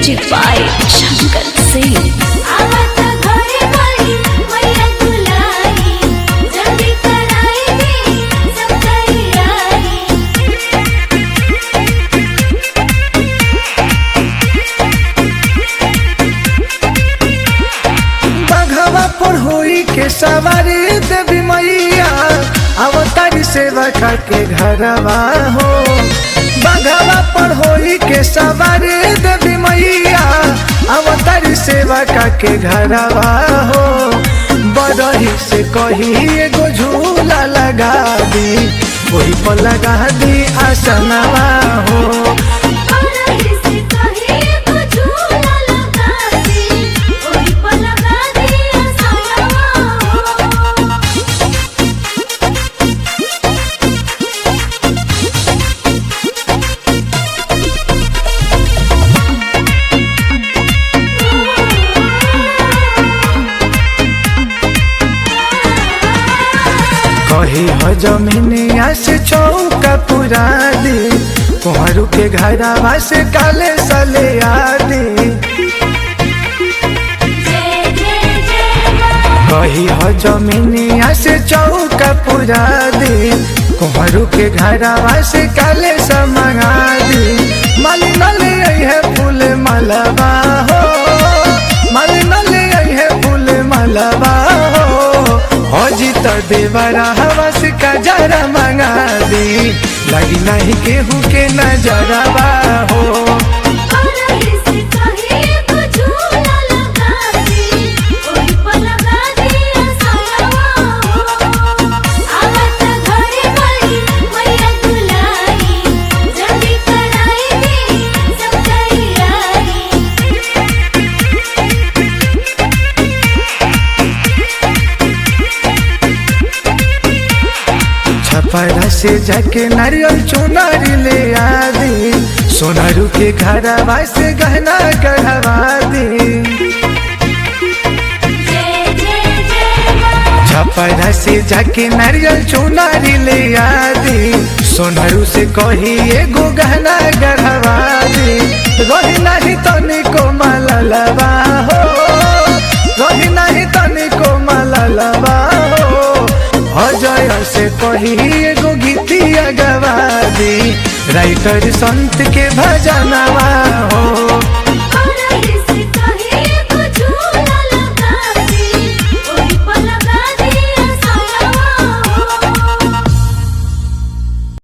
music by Shankar Singh आवत घरे बड़ी मैया दुलारी जल्दी कराई दे सब तैयारी बघवा पर होई के सवारी देवी मैया अवतारी सेवा के घरवा हो बघवा पर होई के सवारी देवी मैया अवतारी सेवा के घरवा हो बरही से कही एगो झूला लगा दी वही पर लगा दी आसनवा हो बरही से कहे को झूला लगा दे ओही पर लगा दे असनवा कही हो जमीनिया से चौका पुरा दी कोहरू के घरवा से काले सले आदि जय जय जय मां कही हो जमीनिया से चौका पुरा दी कोहरू के घरवा से काले समगा दी माली नले है फूल मलबा हो माली नले है फूल मलबा हो हजी तो देवरा हवा से कजरा मंगा दी लगी नहीं केहू के नजरवा हो बरही से कहे को झूला लगा दे ओही पर लगा दे असनवा आवत घरे बड़ी मैया दुलारी जल्दी कराई दे सब तैयारी छपरा से जाके नारियल चुनारी ले आदि सोनारू के घरवा से गहना गढ़वा दी जय जय जय मां छपरा से जाके नारियल चुनारी ले आदि सोनारू से कही एगो गहना गढ़वा दी रही नहीं तनिको मललबा हो रही नहीं तनिको मललबा हो अजय से कही एगो गीतिया गवा दी राइटर संत के भजनवा हो